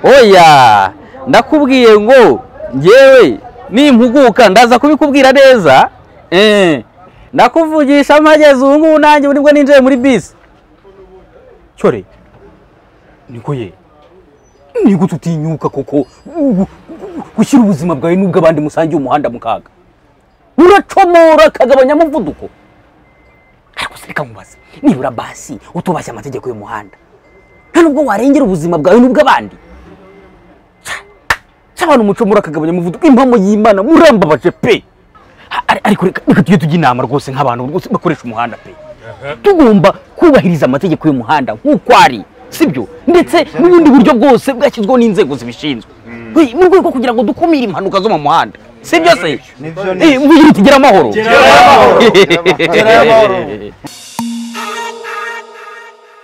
oya ndakubwiye ngo ngewe nimpuguka ndaza kubikubwira neza eh, ndakuvugisha mpageze ubu ngubu nanjye nibwo ninjiye muri bisi cyore niko ye nigute utinyuka koko gu- gu- gushyira ubuzima bwawe n'ubw'abandi musangiye umuhanda mu kaga uracomora akagabanya umuvuduko ariko se reka nkubaze nibura basi utubashye amategeko y'umuhanda nta nubwo warengera ubuzima bwawe n'ubw'abandi cy'abantu mucomora akagabanya umuvuduko impamo y'imana murambabaje pe A- ari- ariko reka reka tujye tujya inama rwose nk'abantu rwose bakoresha umuhanda pe tugomba kubahiriza amategeko y'umuhanda nk'uko ari sibyo ndetse n'ubundi buryo bwose bwashyizweho n'inzego zibishinzwe Hey, mu rwego rwo kugira ngo dukumire impanuka zo mu muhanda sibyo se Nibyo, Eh, mugira uti, gera amahoro Gerayo amahoro. Gerayo amahoro.